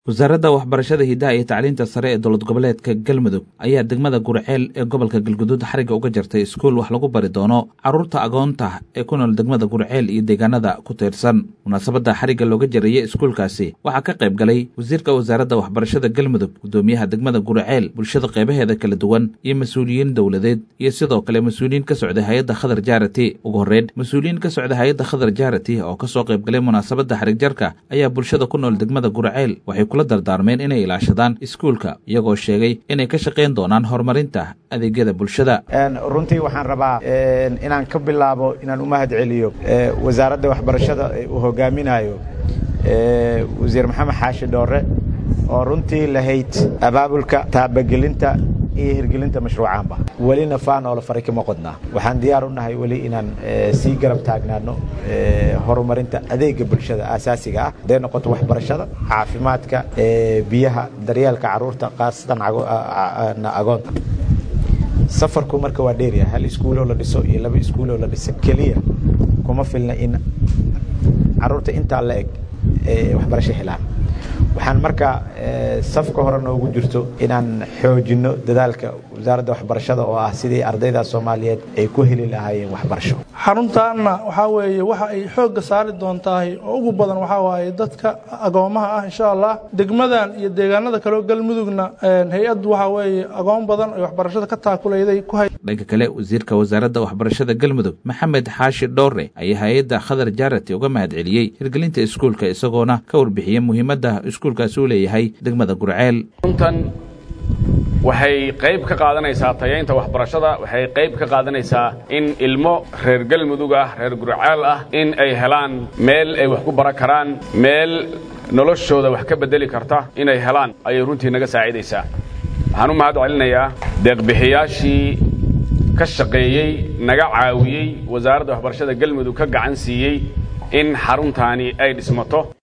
wasaaradda waxbarashada hidaha iyo tacliinta sare ee dowlad goboleedka galmudug ayaa degmada gurceel ee gobolka galguduud xarigga uga jartay iskuul wax lagu bari doono carruurta agoonta ee ku nool degmada gurceel iyo deegaanada ku tiirsan munaasabadda xarigga looga jarayey iskuulkaasi waxaa ka qayb galay wasiirka wasaaradda waxbarashada galmudug guddoomiyaha degmada gurceel bulshada qeybaheeda kala duwan iyo mas-uuliyiin dowladeed iyo sidoo kale mas-uuliyiin ka socday hay-adda khadar jaarati ugu horreyn mas-uuliyiin ka socday hay-adda khadar jaarati oo ka soo qayb galay munaasabadda xarigjarka ayaa bulshada ku nool degmada gurceel waxay kula dardaarmeen inay ilaashadaan iskuulka iyagoo sheegay inay ka shaqayn doonaan horumarinta adeegyada bulshada runtii waxaan rabaa inaan ka bilaabo inaan u mahad celiyo wasaaradda waxbarashada uu hogaaminayo wasiir maxamed xaashi dhoore oo runtii lahayd abaabulka taabagelinta iyo hirgelinta mashruucaanba welina faanoola fari kama qodnaa waxaan diyaar u nahay weli inaan sii garab taagnaano horumarinta adeega bulshada aasaasiga ah hadday noqoto waxbarashada caafimaadka biyaha daryeelka caruurta khaasatan agoonta safarku marka waa dheerya hal iskuuloo la dhiso iyo laba iskuuloo la dhisa keliya kuma filna in caruurta intaa la eg waxbarasho helaan waxaan marka safka hore noogu jirto inaan xoojinno dadaalka wasaaradda waxbarashada oo ah sidii ardayda soomaaliyeed ay ku heli lahaayeen waxbarasho xaruntaanna waxaa weeye waxa ay xoogga saari doontahay oo ugu badan waxaa waaye dadka agoomaha ah insha allah degmadan iyo deegaanada kaleo galmudugna hay-addu waxaa weeye agoon badan ay waxbarashada ka taakulayday ku hay dhanka kale wasiirka wasaaradda waxbarashada galmudug maxamed xaashi dhoore ayaa hay-adda khadar jaarati uga mahad celiyey hirgelinta iskuulka isagoona ka warbixiyey muhiimadda iskuulkaasi u leeyahay degmada gurceel waxay qayb ka qaadanaysaa tayaynta waxbarashada waxay qayb ka qaadanaysaa in ilmo reer galmudug ah reer gurceel ah in ay helaan meel ay wax ku baran karaan meel noloshooda wax ka beddeli karta inay helaan ayay runtii naga saacidaysaa waxaan u mahad celinayaa deeqbixiyaashii ka shaqeeyey naga caawiyey wasaaradda waxbarashada galmudug ka gacan siiyey in xaruntaani ay dhismato